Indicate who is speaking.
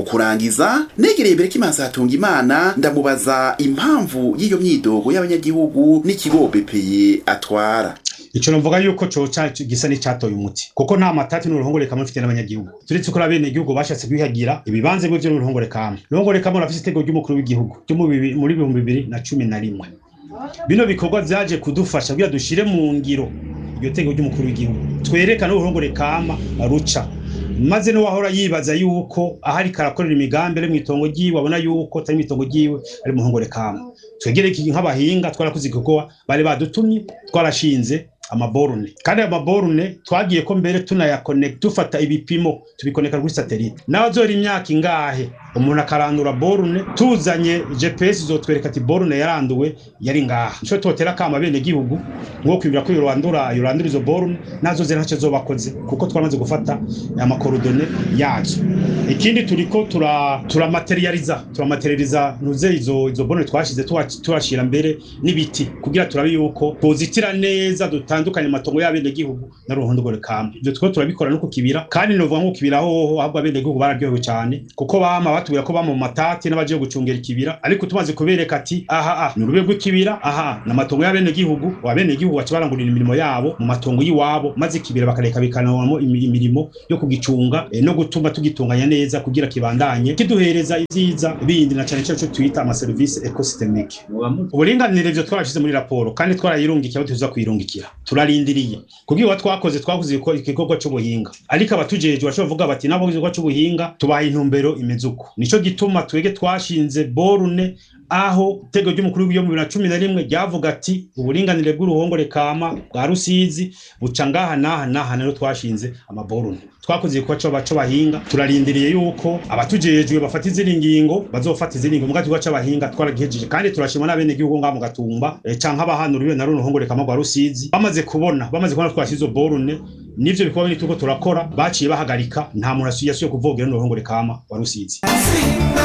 Speaker 1: kurangiza negereye Berekimansi hatunga imana ndamubaza impamvu y'iyo myidogo y'abanyagihugu n'ikigo BPI atwara
Speaker 2: ico novuga yuko coca gisa n'icatoye umuti kuko nta matati n'uruhongore kamwe mfite n'abanyagihugu turetse ko abene igihugu bashatse kwihagira ibibanza bivyo n'uruhongore kamwe uruhongore kamwe rafise itego ry'umukuru w'igihugu ryo mu bibi- muri bihumbi bibiri na cumi na rimwe bino bikorwa vyaje kudufasha kugira dushire mu ngiro iryo tego ry'umukuru w'igihugu twerekane uruhongore kama ruca maze n'uwahora yibaza yuko ahari karakorera imigambi ari mw'itongo ryiwe abona yuko atari mw'itongo ryiwe ari mu ruhongore kama twegere iki nk'abahinga twarakoze igikorwa bari badutumye twarashinze amaborune kandi ayo maborune twagiye ko mbere tunayakoneka dufata ibipimo tubikoneka kuri satelite nawe azora imyaka ingahe umuntu akarandura borune tuzanye gps izotwereka ati borune yaranduwe yari ngaha nico totera kama bene gihugu ngo kwibira ko yorandura yorandura izo borune nazo zera ntacyo zobakoze kuko twamaze gufata amakorodone yazo ikindi turiko tura turamaterializa turamaterializa nuze izo izo borune twashize tuwa- turashira mbere n'ibiti kugira turabe yuko pozitira neza dutandukanye amatongo y'abene gihugu na ruhondogore kama ivyo twiko turabikora no kukibira kandi novuga nko kukibira hoho ahubwo abene gihugu bararyohewe cyane kuko bama batubwira ko bama mu matati n'abagiye gucungera ikibira ariko tumaze kubereka ati aha ah ni urube rw'ikibira aha ni amatongo y'abene gihugu abene gihugu baca barangurira imirimo yabo mu matongo y'iwabo maze ikibira bakareka bikanawamo imi- imirimo yo kugicunga eh, no gutuma tugitunganya neza kugira kibandanye kiduhereza ivyiza bindi na cane cane ico twita amaserivisi ecosystemique uburinganire ivyo twarashize muri raporo kandi twarayirungikiye aho tuza kuyirungikira turarindiriye kubwira twakoze twakoze iko- igikorwa c'ubuhinga ariko abatujejwe bashobora kuvuga bati nabo igikorwa c'ubuhinga tubaye intumbero imeze uko nico gituma twege twashinze borune aho itego ry'umukuru w'igihugu bibiri na cumi na rimwe ryavuga ati uburinganire bw'uruhongore kama bwa rusizi buca ngaha n'aha n'aha rero twashinze amaborune twakoze igikorwa co baco bahinga turarindiriye yuko abatujejwe bafata izindi ngingo bazofata izindi ngingo mu gikorwa c'abahinga twaragihejeje kandi turashima n'abene gihugu ngaha mu gatumba eh, canke abahanuriwe na runo ruhongore kama rwa rusizi bamaze kubona bamaze kubona twashize izo borune nivyo bikorwa bindi turiko turakora baciye bahagarika nta muntu yasubiye kuvogera n'uruhongore kama wa rusizi